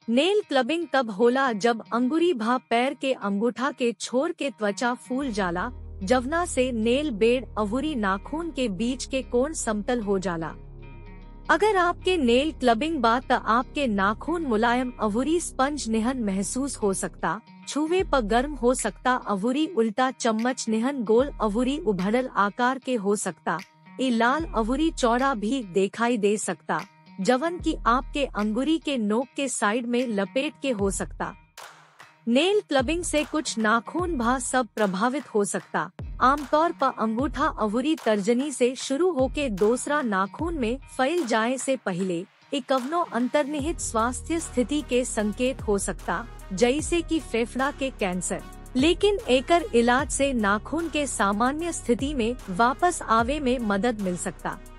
nail clubbing तब होला जब अंगुरी भा पैर के अंगूठा के छोर के त्वचा फूल जाला जवना से नेल बेड अवुरी नाखून के बीच के कोण समतल हो जाला अगर आपके नेल क्लबिंग बा त आपके नाखून मुलायम अवुरी स्पंज निहन महसूस हो सकता छुवे पर गर्म हो सकता अवुरी उल्टा चम्मच निहन गोल अवुरी उभरल आकार के हो सकता ए लाल अवुरी चौड़ा भी दिखाई दे सकता जवन की आपके अंगुरी के नोक के साइड में लपेट के हो सकता नेल क्लबिंग से कुछ नाखून भा सब प्रभावित हो सकता आमतौर पर अंगूठा अवुरी तर्जनी से शुरू होके दूसरा नाखून में फैल जाए से पहले एक कवनो अंतर्निहित स्वास्थ्य स्थिति के संकेत हो सकता जैसे कि फेफड़ा के कैंसर लेकिन एकर इलाज से नाखून के सामान्य स्थिति में वापस आवे में मदद मिल सकता